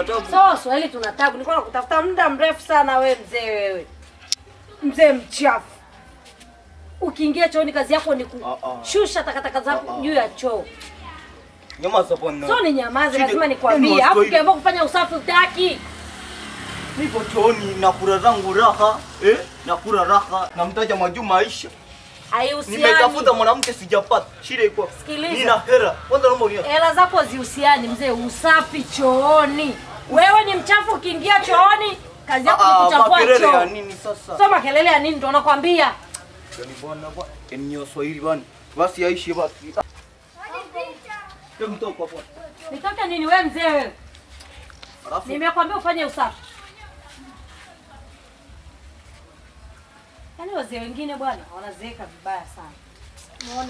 tabu. So Swahili tuna tabu. Nilikuwa nakutafuta muda mrefu sana we mzee wewe. Mzee mchafu. Ukiingia chooni kazi yako ni Ah, ah. kushusha takataka zako Ah, ah. juu ya choo. Nyamaza bwana. So ni nyamaze, Shida- lazima Yaani nikwambie. Alafu Waswahili- ukiamua kufanya usafi utaki. Nipo chooni nakula zangu raha, eh? Nakula raha. Namtaja Majuma Aisha. Haihusiani. Nimetafuta mwanamke sijapata. Shida iko wapi? Sikiliza. Nina hera. Kwanza naomba uniache. Hela zako zihusiani mzee, usafi chooni. Wewe ni mchafu ukiingia chooni, kazi yako ni Ah, kuchafua makelele ya choo. nini sasa? Sio makelele ya nini ndo nakwambia. Yaani bwana bwana. Yaani ni Waswahili bwana. Basi Aishi basi. Hebu toka hapo. Nitoke nini wewe mzee wewe? Alafu Nimekwambia ufanye usafi. Yaani wazee wengine bwana wanazeeka vibaya sana. Muone